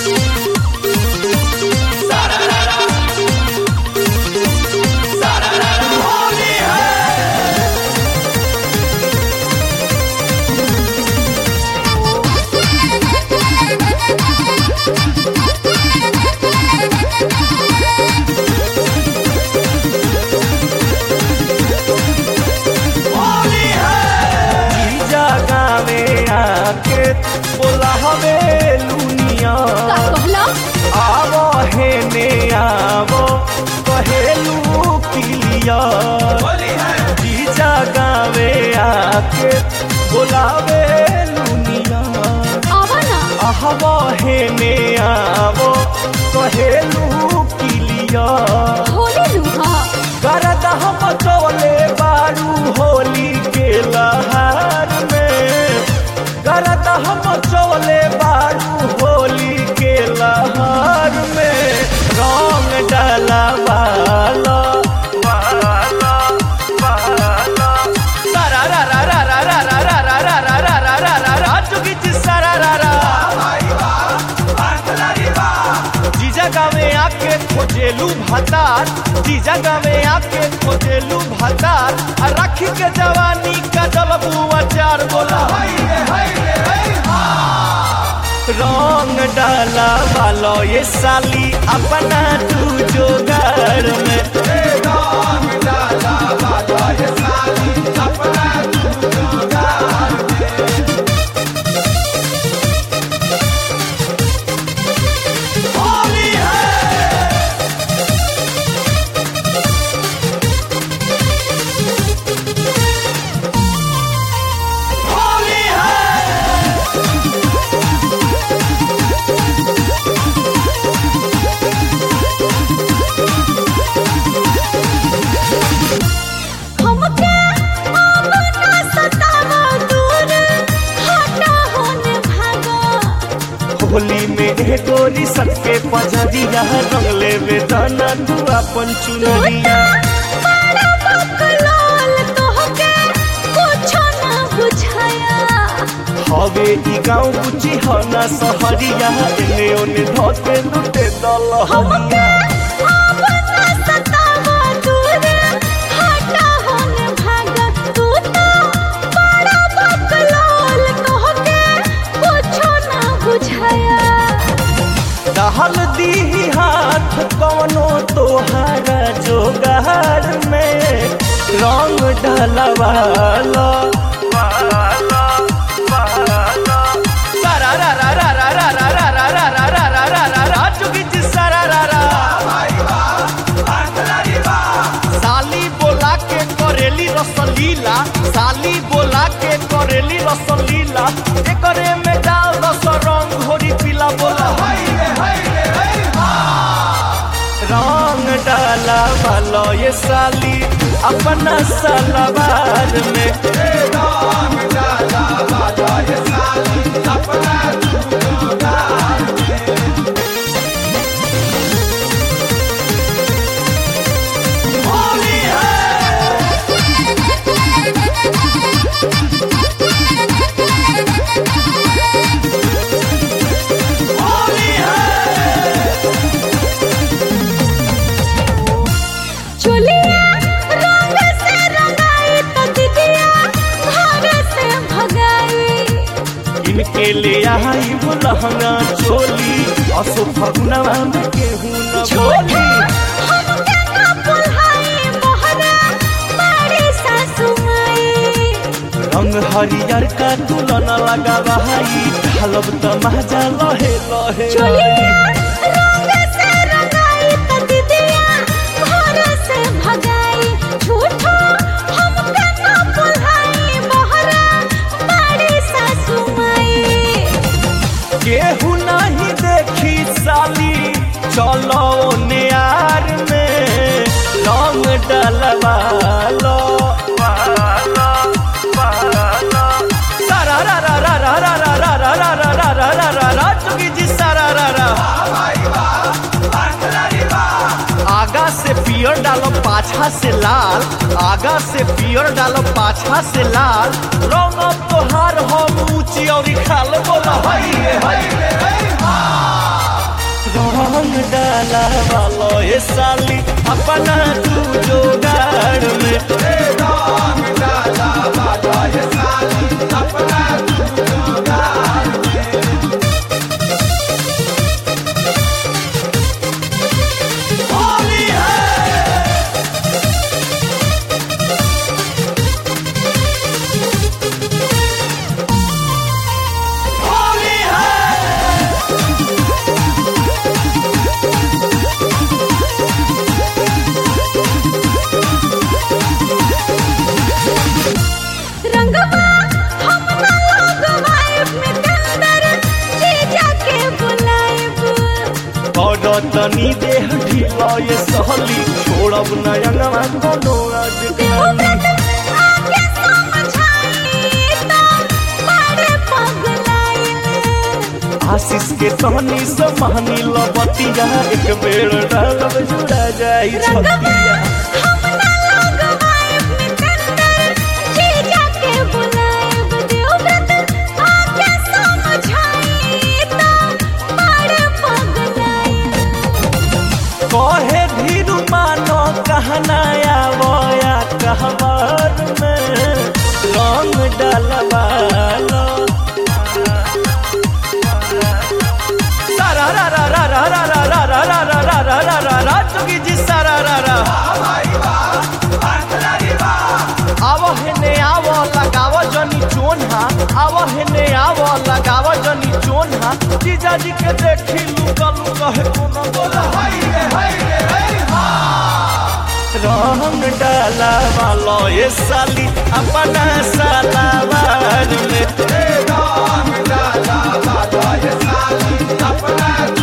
जीजा गावे आके बोला हमें लुनिया का कहला आवो हे ने आवो कहेलू किलिया जीजा गावे आके बोलावे लुनिया आवा ना आहवो हे ने आवो कहेलू किलिया होली लूहा करद हम चोले बारू होली के लहार में करद हम चोले बारू होली के लहार में रंग डाला वाला वाला वाला सारा रा रा रा रा रा रा रा रा रा रा रा रा रा रा रा चुकी जी सारा रा रा जीजा गावे आके खोजेलू भातार जीजा गावे आके खोजेलू भातार आ राखी के जवानी का जलबू अचार बोला रंग डाला वालो ये साली अपना तू जोगार में हमके आवा ना सतावा दूर हटा होने भागा होली में ए गोरी सबके पजरिया रंगले वेदना तू अपन चुनरिया बड़ा बकलोल तोहके कुछो ना बुझाया हवे ई गाँव बुची ह ना सहरिया एने ओने धोते लुटे दल हमके आवा ना सतावा दूर हटा होने भागा तू तो बड़ा बकलोल तोहके कुछो ना बुझाया दहल दी हाथ कवनो तोहारा जोगार में रंग ढलवाला वाला वाला सारा रा रा रा रा रा रा रा रा रा रा रा रा रा रा रा चुकी जी सारा रा रा साली बोला के करेली रसलीला साली बोला के करेली रसलीला एकरे में डाल दस रंग घोरी पीला बोला रंग डाला वालो ये साली अपना सलवार में चुलिया रंग से रंगाई तो दीदिया घर से भगाई इनके ले आई वो लहंगा चोली असो फगुनवा में केहू न झूठा बोली हमके ना बुल्हाई मोहरा बड़ी सासू माई रंग हरियर का तुलना लगा भाई ढालब त मजा लहे लहे चुलिया रंग से रंगाई तो दीदिया घर से भगाई झूठा हमके ना बुल्हाई मोहरा बड़ी सासू माई केहू नहीं देखी साली चलो नियार में रंग डलवा लो वाला वाला सारा रा रा रा रा रा रा रा रा रा रा रा रा रा रा रा चुकी जी सारा रा रा आगा से पियर डालो पाछा से लाल आगा से पियर डालो पाछा से लाल रंग तोहार हम ऊंची और खाल बोला हई रे हई रे हई हा रंग डाला वालो ये साली अपना तू जोगाड़ में होली है होली है रंगवा हम ना लगवाइब मितंदर जीजा के बुलाइब और तनी देह ढीला ये सहली छोड़ब नयनवा कोनो आज देवव्रत आके समझाई तो बड़े पगलाइल आशीष के तहनी से महनी लबतिया एक बेर डालब जुड़ा जाई छतिया हम ना लगवाइब मितंदर जीजा के बुलाइब देवव्रत आके समझाई तो बड़े पगलाइल कहे धीरू मानो कहना आवया कहवर में रंग डलवालो सारा रा रा रा रा रा रा रा रा रा रा रा रा रा रा रा चुकी जी सारा रा रा आवो हेने आवो लगावो जनी चोन्हा आवो हेने आवो लगावो जनी चोन्हा जीजा जी के देखी लुका लुका है कोनो बोला हाय रे हाय रे हाय रंग डाला वालो ये साली अपना सालावार में रंग डाला बाबा ये साली अपना